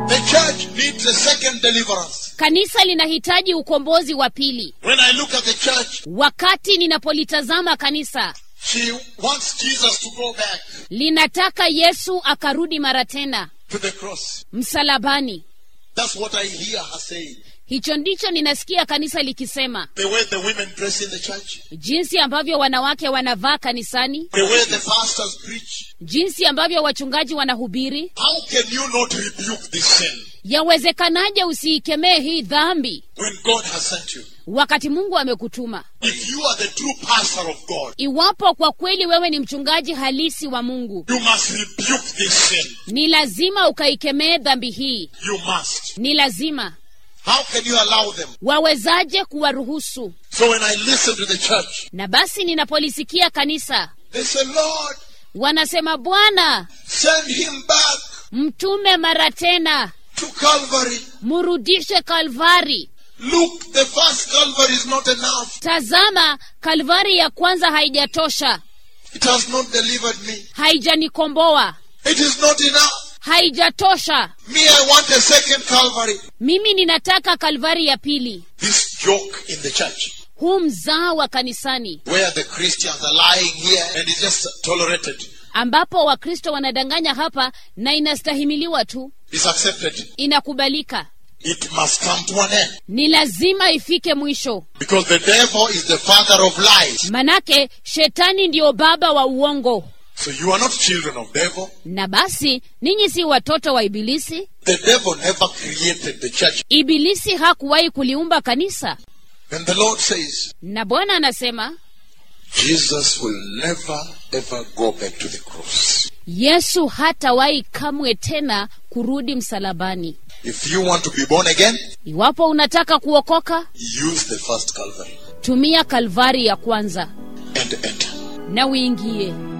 The church needs a second deliverance. kanisa linahitaji ukombozi wa pili When I look at the church, wakati ninapolitazama kanisa she wants Jesus to go back linataka yesu akarudi mara tena to the cross. msalabani That's what I hear her saying. hicho ndicho ninasikia kanisa likisema The way the women dress in the church, jinsi ambavyo wanawake wanavaa kanisani the way the pastors preach. jinsi ambavyo wachungaji wanahubiri How can you not rebuke this sin yawezekanaje usiikemee hii dhambi when God has sent you? wakati mungu amekutuma If you are the true pastor of God, iwapo kwa kweli wewe ni mchungaji halisi wa mungu you must rebuke this sin. ni lazima ukaikemee dhambi hii You must. ni lazima How can you allow them? wawezaje kuwaruhusu So when I listen to the church, na basi ninapolisikia kanisa they say, Lord, wanasema bwana send him back mtume mara tena to Calvary. murudishe kalvari Look, the first Calvary is not enough. tazama kalvari ya kwanza haijatosha It has not delivered me. haijanikomboa It is not enough. haijatosha Me, I want a second Calvary. mimi ninataka kalvari ya pili This joke in the church huu mzaa wa kanisani where the Christians are lying here and it's just tolerated, ambapo wakristo wanadanganya hapa na inastahimiliwa tu is accepted. inakubalika It must come to an end. ni lazima ifike mwisho Because the devil is the father of lies. manake shetani ndiyo baba wa uongo So you are not children of devil. na basi ninyi si watoto wa ibilisi The devil never created the church. ibilisi hakuwahi kuliumba kanisa And the Lord says, na bwana anasema Jesus will never ever go back to the cross. yesu hatawahi kamwe tena kurudi msalabani If you want to be born again, iwapo unataka kuokoka use the first Calvary tumia kalvari ya kwanza and enter. na uingie